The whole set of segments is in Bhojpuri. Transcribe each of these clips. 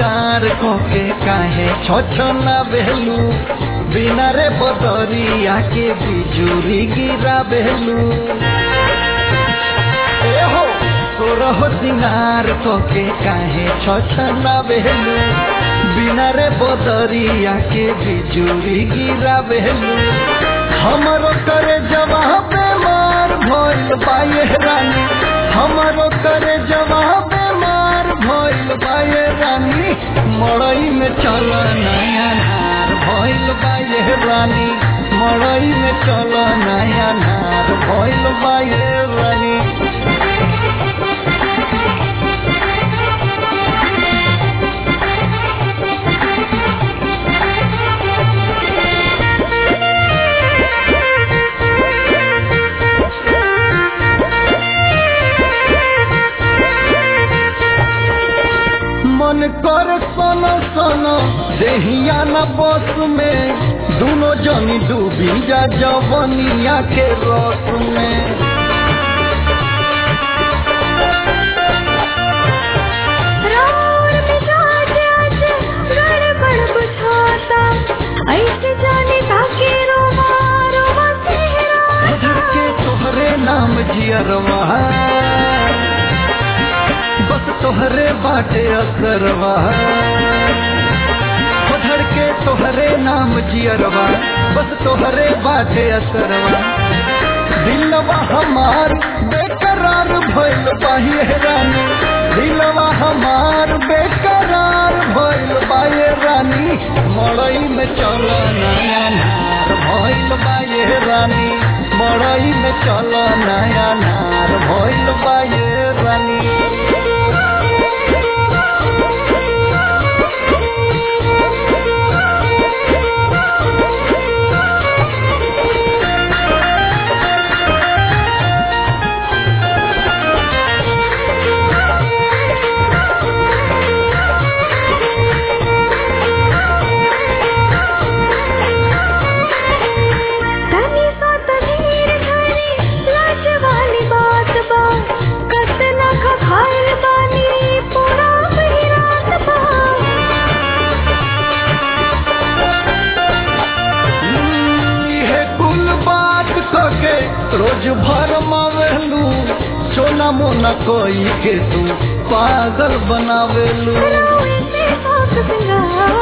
सिंगार कोके काहे छछना बेलू बिना रे बदरिया के बिजुरी गिरा बेलू ए हो तोरह सिंगार कोके काहे छछना बेलू बिना रे बदरिया के बिजुरी गिरा बेलू हमरो करे जवाब बेमार भइल बाये रानी हमरो करे जवाब बेमार भइल बाये रानी मड़ई में चल नया नार भइल बाये रानी मड़ई में चल नया नार भइल बाये रानी मन कर सन सन देहिया न बस में दोनों जनी डूबी जा जवनिया के रस में रार मिजाज आज गड़बड़ बुझाता ऐसे जाने ताके रोवा रोवा धर सेहराता के तोहरे नाम जियरवा बस तोहरे बाटे असरवा धर के तोहरे नाम जियरवा बस तोहरे बाटे असरवा दिलवा हमार बेकरार भइल बाहे रानी दिलवा हमार बेकरार भइल बाहे रानी मड़ई में चल नया नार भइल बाहे रानी मड़ई में चल नया नार भइल बाहे रानी तनी सा तनीर धरी लाज वाली बात बा कस ना खाइल बानी पूरा वही रात बा इहे कुल बात कके रोज भर मावेलू सोना मोना कोई के तू पागल बनावेलू रोए से सास सिंगार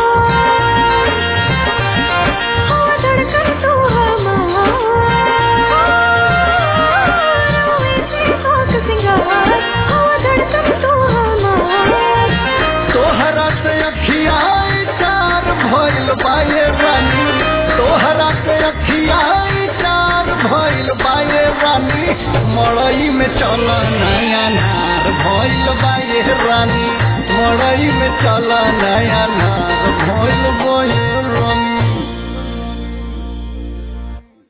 हाँ धड़कन तू हमार रोए से सास सिंगार हाँ धड़कन तू हमार तोहरा से अखिया चार भइल बाये रानी तोहरा से अखिया चार भइल बाये रानी मड़ई में चल नया नार भइल बाये रानी मड़ई में चल नया नार भइल